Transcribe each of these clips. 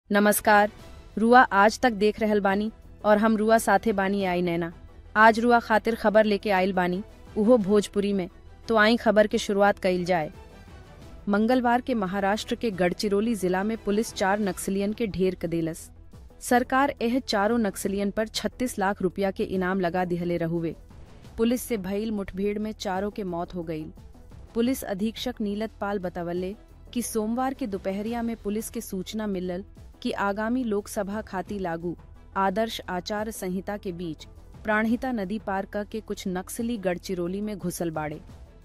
नमस्कार रुआ आज तक देख रहल बानी और हम रुआ साथे बानी आई नैना आज रुआ खातिर खबर लेके आइल बानी उहो भोजपुरी में तो आई खबर के शुरुआत कइल जाए मंगलवार के महाराष्ट्र के गढ़चिरौली जिला में पुलिस चार नक्सलियन के ढेर कदेलस सरकार एह चारों नक्सलियन पर 36 लाख रुपया के इनाम लगा दिहले रहुवे पुलिस से भइल मुठभेड़ में चारों के मौत हो गई पुलिस अधीक्षक नीलत पाल बतावले कि सोमवार के दोपहरिया में पुलिस के सूचना मिलल कि आगामी लोकसभा खाती लागू आदर्श आचार संहिता के बीच प्राणहिता नदी पार क के कुछ नक्सली गढ़चिरौली में घुसल बाड़े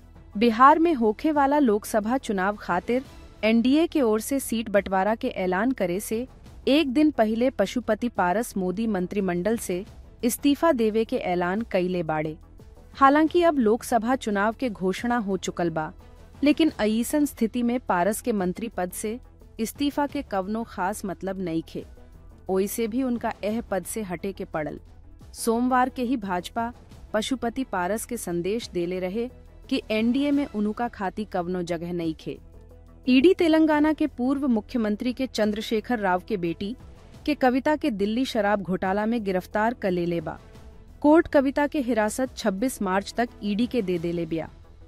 बिहार में होखे वाला लोकसभा चुनाव खातिर एनडीए के ओर से सीट बंटवारा के ऐलान करे से एक दिन पहले पशुपति पारस मोदी मंत्रिमंडल से इस्तीफा देवे के ऐलान कइले बाड़े हालांकि अब लोकसभा चुनाव के घोषणा हो चुकल बा लेकिन अईसन स्थिति में पारस के मंत्री पद से इस्तीफा के कवनो खास मतलब नहीं खे ओइसे भी उनका एह पद से हटे के पड़ल सोमवार के ही भाजपा पशुपति पारस के संदेश देले रहे कि एनडीए में उनुका खाती कवनो जगह नहीं खे ईडी तेलंगाना के पूर्व मुख्यमंत्री के चंद्रशेखर राव के बेटी के कविता के दिल्ली शराब घोटाला में गिरफ्तार कर ले बा कोर्ट कविता के हिरासत 26 मार्च तक ईडी के दे देले बिया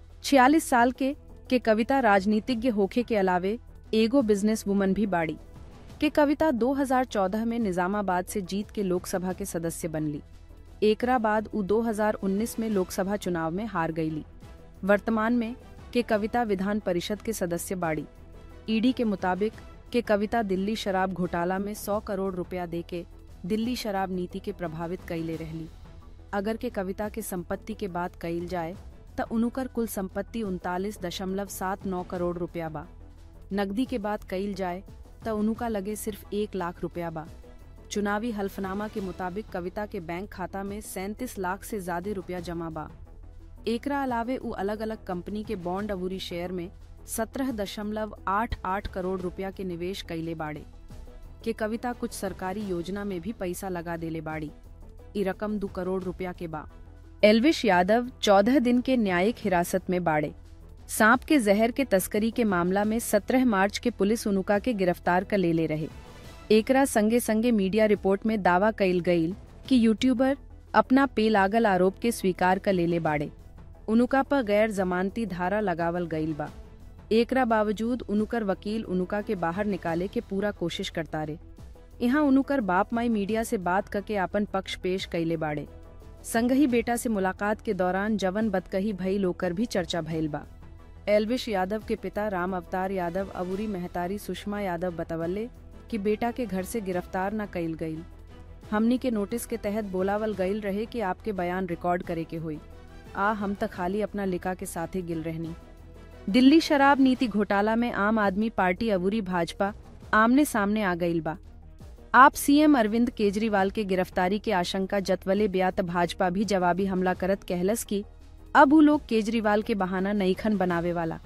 46 साल के के कविता राजनीतिज्ञ होखे के अलावे एगो बिजनेस वुमन भी बाड़ी के कविता 2014 में निजामाबाद से जीत के लोकसभा के सदस्य बनली एकरा बाद उ 2019 में लोकसभा चुनाव में हार गईली वर्तमान में के कविता विधान परिषद के सदस्य बाड़ी ईडी के मुताबिक के कविता दिल्ली शराब घोटाला में 100 करोड़ रुपया देके दिल्ली शराब नीति के प्रभावित कईले रहली अगर के कविता के संपत्ति के बात कइल जाए त उनुकर कुल संपत्ति उनतालीस दशमलव सात नौ करोड़ रुपया बा नकदी के बात कइल जाए त उनुका लगे सिर्फ एक लाख रुपया बा चुनावी हल्फनामा के मुताबिक कविता के बैंक खाता में सैंतीस लाख से ज्यादा रुपया जमा बा एकरा अलावे उ अलग अलग कंपनी के बॉन्ड अवूरी शेयर में सत्रह दशमलव आठ आठ करोड़ रुपया के निवेश कइले बाड़े के कविता कुछ सरकारी योजना में भी पैसा लगा देले बाड़ी ई रकम दो करोड़ रुपया के बा एलविश यादव चौदह दिन के न्यायिक हिरासत में बाड़े सांप के जहर के तस्करी के मामला में 17 मार्च के पुलिस उनुका के गिरफ्तार कर ले ले रहे एकरा संगे संगे मीडिया रिपोर्ट में दावा कइल गईल कि यूट्यूबर अपना पे लागल आरोप के स्वीकार कर ले ले बाड़े उनुका पर गैर जमानती धारा लगावल गईल बा एकरा बावजूद उनुकर वकील उनुका के बाहर निकाले के पूरा कोशिश करता रे यहाँ उनुकर बाप माई मीडिया से बात करके आपन पक्ष पेश कैले बाड़े संगही बेटा से मुलाकात के दौरान जवन बदकही भई लोकर भी चर्चा भइल बा एलविश यादव के पिता राम अवतार यादव अबूरी मेहतारी सुषमा यादव बतवले कि बेटा के घर से गिरफ्तार न कइल गईल हमनी के नोटिस के तहत बोलावल गईल रहे कि आपके बयान रिकॉर्ड करे के हुई आ हम तक खाली अपना लिखा के साथ ही गिल रहनी दिल्ली शराब नीति घोटाला में आम आदमी पार्टी अबूरी भाजपा आमने सामने आ गईल बा आप सीएम अरविंद केजरीवाल के गिरफ्तारी के आशंका जतवले ब्यात भाजपा भी जवाबी हमला करत कहलस की अब उ लोग केजरीवाल के बहाना नईखन बनावे वाला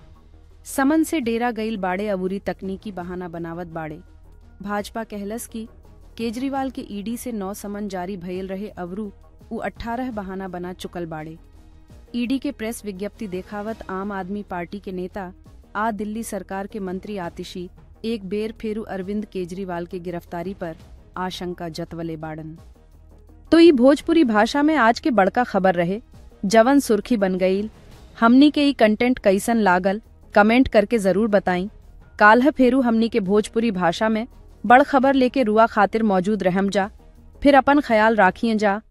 समन से डेरा गईल बाड़े अबूरी तकनीकी बहाना बनावत बाड़े भाजपा कहलस की केजरीवाल के ईडी से नौ समन जारी भयल रहे अवरू उ अठारह बहाना बना चुकल बाड़े ईडी के प्रेस विज्ञप्ति देखावत आम आदमी पार्टी के नेता आ दिल्ली सरकार के मंत्री आतिशी एक बेर फेरू अरविंद केजरीवाल के गिरफ्तारी पर आशंका जतवले बाड़न तो ई भोजपुरी भाषा में आज के बड़का खबर रहे जवन सुर्खी बन गईल हमनी के ई कंटेंट कैसन लागल कमेंट करके जरूर बताई काल्ह फेरू हमनी के भोजपुरी भाषा में बड़ खबर लेके रुआ खातिर मौजूद रहम जा फिर अपन ख्याल राखिए जा